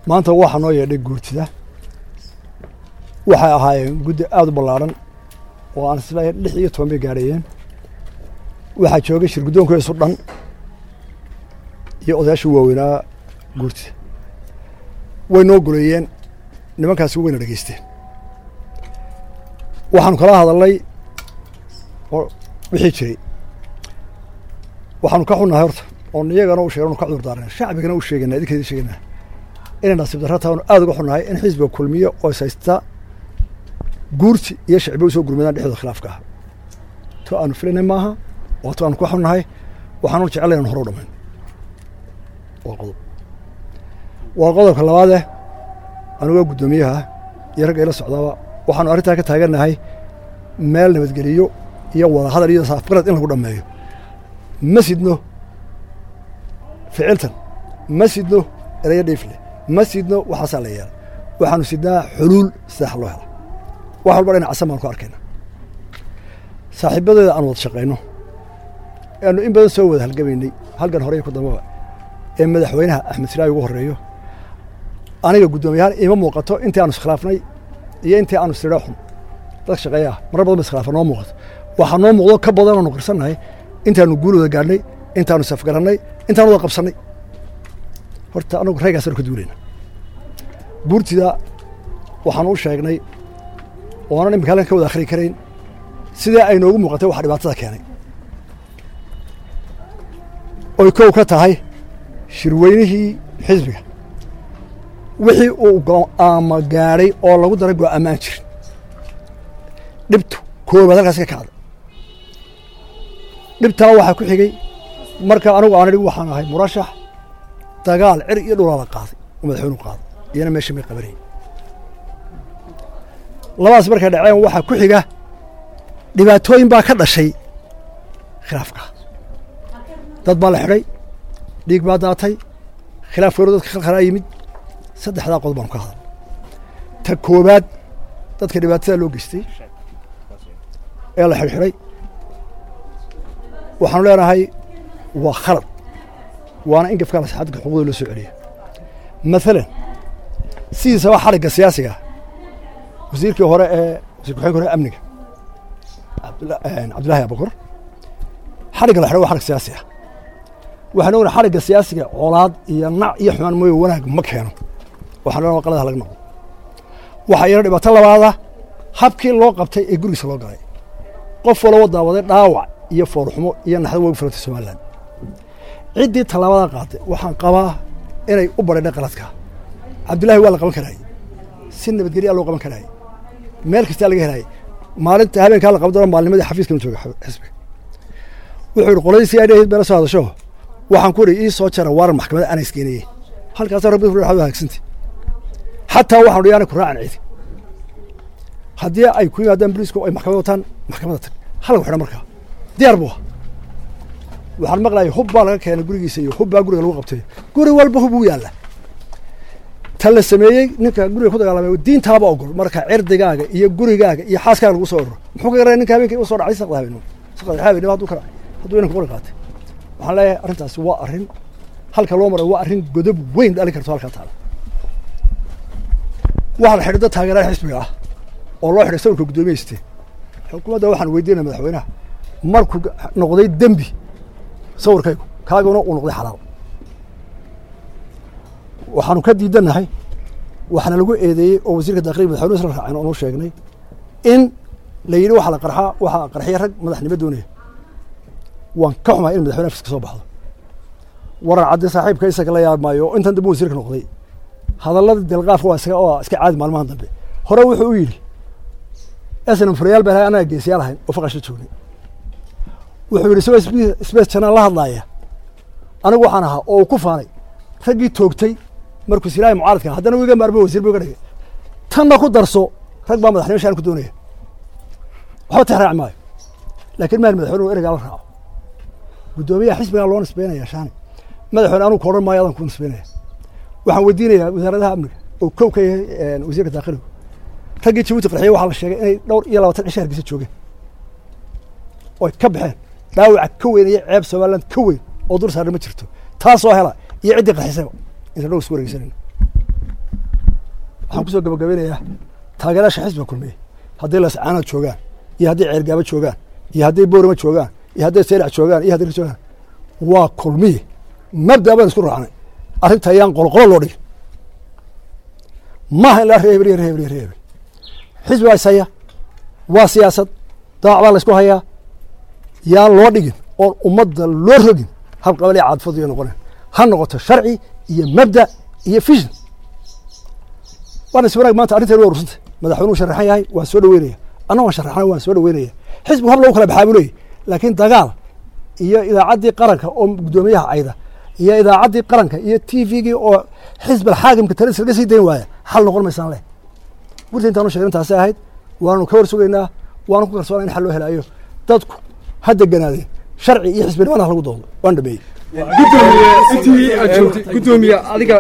maanta waxaa noo yeedhay guurtida waxay ahaayeen guddi aada u ballaadhan oo aan isleeyahay lix iyo toban bay gaadhayeen waxaa joogay shir guddoonkiisu dhan iyo odayaashii waaweynaa guurtida way noo goleeyeen nimankaasi wayna dhegeysteen waxaanu kala hadalnay oo wixii jiray waxaanu ka xunnahay horta oon iyagana u sheegn ka cudur daarana shacbigana u sheegana idinka idin sheegana inay nasiib darra taanu aada uga xunnahay in xisbiga kulmiye oo is haysta guurti iyo shacbi usoo gurmadaan dhexdooda khilaafka ah to aanu filanay maaha waa to aanu ka xunnahay waxaanu jeclay inaan hore u dhamayn waa qodob waa qodobka labaadeh anigoo guddoomiyaha iyo ragga ila socdaaba waxaanu arrintaa ka taagannahay meel nabadgeliyo iyo wada hadal iyo saafgarad in lagu dhammeeyo ma sidno ficiltan ma sidno erayo dhiifle ma sidno waxaasaa la yeela waxaanu sidnaa xuluul sidax loo hela wax walba dhinac casan baanu ku arkayna saaxiibadeeda aan wada shaqayno aanu in badan soo wada halgamaynay halgan hore iyo ku dambaba ee madaxweynaha axmed siraayi ugu horreeyo aniga guddoomiyahaan ima muuqato intii aanu iskhilaafnay iyo intii aanu sirho xun dad shaqeeya ah marar badan ba iskhilaafan noo muuqato waxaa noo muuqdo ka badan aanu qirsannahay intaanu guulooda gaadhnay intaanu safgarannay intaanu wada qabsannay horta anagu raygaasanu ka duulayna guurtida waxaanu u sheegnay oonan imika halkan ka wada akhri karayn sidee ay noogu muuqatay waxa dhibaatada keenay oy kow ka tahay shirweynihii xisbiga wixii uu go'aama gaadhay oo lagu daray go'aamaan jirin dhibtu koobaad halkaas ka kacday dhibtaa waxaa ku xigay marka anigu aan idhi waxaan ahay murashax dagaal cir iyo dhulaa la qaaday oo madaxweynu qaaday iyana meesha may qabanayay labadaas markay dhaceen waxaa ku xiga dhibaatooyin baa ka dhashay khilaafka dad baa la xidhay dhiig baa daatay khilaaf weyno dadka khalkhalaa yimid saddexdaa qodob baanu ka hadal ta koobaad dadka dhibaatada loo geystay ee la xidhxidhay waxaanu leenahay waa khalad waana in gafkaa lasaxadka xuquuqda loo soo celiya maalan sidiisaba xarigga siyaasiga wasiirkii hore ee wasiir ku-xigeenka hore amniga cabdullaahi abukar xarigga la xidhay waa xarig siyaasi ah waxaan ognahay xarigga siyaasiga colaad iyo nac iyo xumaan mooye wanaag ma keeno waxaan leenahay qaladaha laga noqdo waxaa iyana dhibaato labaada habkii loo qabtay ee gurigiisa loo galay qof walaba daawaday dhaawac iyo foorxumo iyo naxdo way filantay somalilan ciddii tallaabada qaatay waxaan qabaa inay u badhaydhay qaladka cabdullaahi waa la qaban karaayey si nabadgelya loo qaban karaayey meel kastaa laga helaayey maalinta habeenkaa la qaban doona maalnimadii xafiiskanu jooga xisbiga wuxuu yihi qoladii si idhahid beela soo hadasho waxaan ku idhi ii soo jara waaran maxkamadda ana iskeenayey halkaasa rabbi hagaagsanti xataa waxaan dhi yaana ku raacan cidi haddii ay ku yimaadaan boliisku ay maxkamad wataan maxkamadda tag halagu xidha markaa diyaar buu ah waxaan maqlayay hub baa laga keenay gurigiisa iyo hub baa guriga lagu qabtay guri walba hub uu yaalla ta la sameeyey ninka guriga ku dagaalamay diintaaba ogol marka cirdigaaga iyo gurigaaga iyo xaaskaaga lagu soo ororo muxuu ka garanaya ninka habeenkii u soo dhacay saqda habeen saqda habeen hadduu ka dhacay hadduu inanka qori qaatay waxaan leeyahay arrintaasi waa arrin halka loo maray waa arrin godob weyn dhalin karto halkaa taala waxaa la xidhay dad taageeraha xisbiga ah oo loo xidhay sawirka guddoomiyeysteen xukuumadda waxaan weydiinaya madaxweynaha markuu noqday dembi sawirkaygu kaaguna uu noqday xalaal waxaanu ka diidannahay waxaana lagu eedeeyey oo wasiirka daakliga madaxweynuhu isla raaceen oonu sheegnay in la yidhi waxaa la qarxaa waxaa qarxiya rag madaxnimo doonaya waan ka xumahay in madaxweyne afiska soo baxdo waran caddi saaxiibka isaga la yaab maayo oo intan dambe wasiirka noqday hadallada delqaafka waa iska waa iska caadi maalmahan dambe hore wuxuu u yidhi snm furayaal baan ahay anaga geesiyaal ahayn oo faqashla joognay wuxuu yidhi isagoo sbes janaan la hadlaaya anigu waxaan ahaa oo uu ku faanay raggii toogtay markuu silaahi mucaaradka haddana wiga maarmo wasiir bu iga dhigay tanna ku darso rag baa madaxnimo shaan ku doonaya waxba tix raaci maayo laakiin mahal madaxweyne ereygaa la raaco guddoomiyaha xisbigaa loo nisbeynaya shaani madaxweyne anugu ka odhan maayo adan ku nisbeynaya waxaan weydiinayaa wasaaradaha amniga oo kow ka yahay wasiirka daakiligu raggii jabuuti qarxiye waxaa la sheegay inay dhowr iyo labaatan cisho hargeysa joogeen oy ka baxeen dhaawaca ka weyn iyo ceeb somaliland ka weyn oo dur saarna ma jirto taasoo hela iyo ciddii qarxisayba inta dhow isku wareegsanayno waxaan kusoo gabagabeynayaa taageerayaasha xisbiga kulmiye hadday lascaanood joogaan iyo hadday ceergaabo joogaan iyo hadday boorama joogaan iyo hadday seylac joogaan iyo hadday joogaan waa kulmiye mabda baan isku raacnay arrinta ayaan qolqolo loo dhigin maaha in la reebel iyo reebel iyo reebel xisbi baa ishaya waa siyaasad daac baa la isku hayaa yaan loo dhigin oon ummadda loo rogin hal qabal ee caadfadu iyo noqoneen ha noqoto sharci iyo mabda iyo fishin waana is wanaag maanta arrinteenu waa urursantay madaxweynuhu sharaxan yahay waan soo dhaweynaya anna waan sharaxan waan soo dhaweynaya xisbigu hab lagu kala baxaa buu leeyahy laakiin dagaal iyo idaacaddii qaranka oo guddoomiyaha cayda iyo idaacaddii qaranka iyo t v-gii oo xisbal xaakimka talis laga sii dayn waaya xal noqon maysaan leh gurta intaanu sheegin taasi ahayd waanu ka war sugaynaa waanu ku kalsoona in xal loo helaayo dadku ha deganaadeen sharci iyo xisbinimana ha lagu doodo waan dhameeyey gudoomiye adiga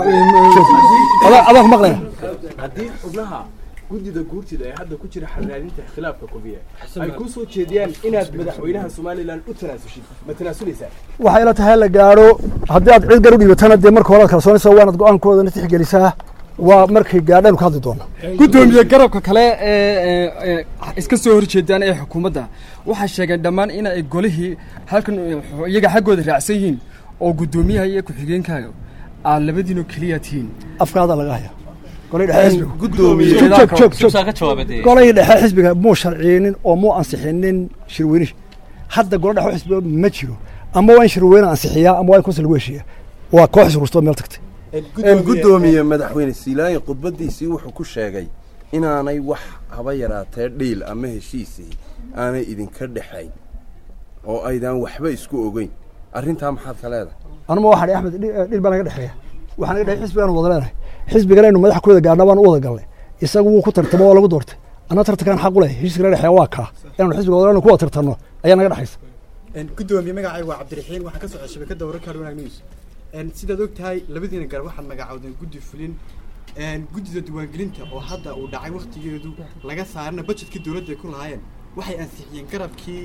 adaan ku maqlaya haddii xubnaha guddida guurtida ee hadda ku jira xarraadinta khilaafka kubiya ay ku soo jeediyaan inaad madaxweynaha somalilan u tanaasulshid ma tanaasuleysaa waxay ila tahay la gaadho haddii aad cid gar u dhiibatana dee marka hore ad kalsoonaysa waanaad go-aankoodana tixgelisaa waa markay gaadhaan ka hadli doona gudoomiye garabka kale ee iska soo horjeedaan ee xukuumadda waxay sheegeen dhammaan in ay golihii halkan iyaga xaggooda raacsan yihiin oo guddoomiyaha iyo ku-xigeenkaaga aad labadiinoo keliya tihiin afkaada laga haya golay dhexe xisbiga gudoomiye joog joog joog ka jawaabay golay dhexe xisbiga muu sharciyeynin oo muu ansixinin shirweynihi hadda golo dhexe xisbiga ma jiro ama waa in shirweyne ansixiyaa ama waa in konsil lagu heshiiya waa koox isrusto meel tagtay gudoomiye madaxweyne siilaayin khudbadiisii wuxuu ku sheegay inaanay wax haba yaraatee dhiil ama heshiisii aanay idinka dhexayn oo aydaan waxba isku ogeyn arrintaa maxaad ka leedahay anuma waxaan axmed dhil baa naga dhexeeya waxaa naga dhexey xisbigaanu wada leenahay xisbigana inu madaxa ku wada gaadhna waan u wada galnay isagu wuu ku tartamo oo lagu doortay anna tartankaan xaq u leh heshiiska naga dhexeeya waa kaa inaanu xisbiga wada ku wada tartanno ayaa naga dhexaysa gudoomiye magacayga waa cabdiraxiin waxaan ka socda shabakadda wararka wanaag news sidaad og tahay labadiina garab waxaad magacoodeen guddi fulin guddida diiwaangelinta oo hadda uu dhacay waktigeedu laga saarana budgetkii dowladda ay ku lahaayeen waxay ansixiyeen garabkii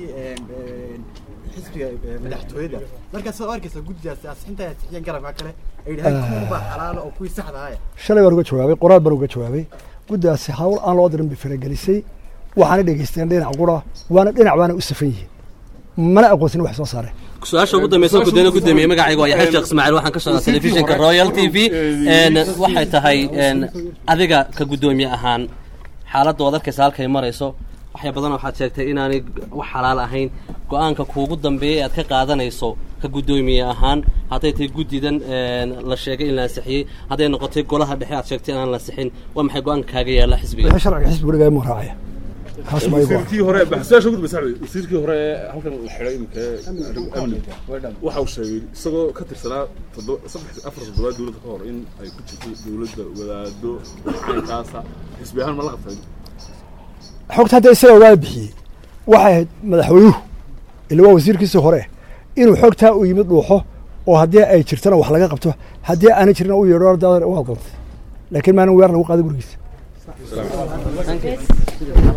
xisbiga madaxtooyada markaas saad u arkaysaa guddidaasi ansixinta ay ansixiyeen garabka kale ay yidhahdeen kuwa baa xalaala oo kuwii saxda ahaya shalay baan uga jawaabay qoraal baan uga jawaabay guddaasi hawl aan loo dirin bay faragelisay waxaana dhegeysteen dhinac qura waana dhinac baana u safan yihiin mana aqoonsin wax soo saareen su-aasha ugu dambeysa guddoomiye gudoomiye magacayga waa yaxya sheekh ismaaciil waxaan ka socdaa telefishinka royal t v waxay tahay adiga ka guddoomiye ahaan xaaladda waad arkaysa halkay marayso waxya badan waxaad sheegtay inaanay wax xalaal ahayn go-aanka kuugu dambeeyay aad ka qaadanayso ka guddoomiye ahaan hadday tahay guddidan la sheegay in la ansixiyey hadday noqotay golaha dhexe aad sheegtay inaan la ansixin waa maxay go-aanka kaaga yaalla xisbiga wixii sharciga xisbiga dhigaya muu raacaya kaas ma igu wasiirkii hore baxsayaasha ugu dambaysa wasiirkii hore ee halkan la xidhay imika amni waxa uu sheegay isagoo ka tirsanaa toddoba saddex afar toddobaad dowladda ka hor in ay ku jirto dowladda wadaado caynkaasa xisbi ahaan ma la qabtay xogta hadda isaga ogaa bixiyey waxay ahayd madaxweynuhu ila waa wasiirkiisii hore inuu xogtaa u yimid dhuuxo oo haddii ay jirtana wax laga qabto haddii aanay jirna u yeedho waad qaltay laakiin maanin weer lagu qaaday gurigiisa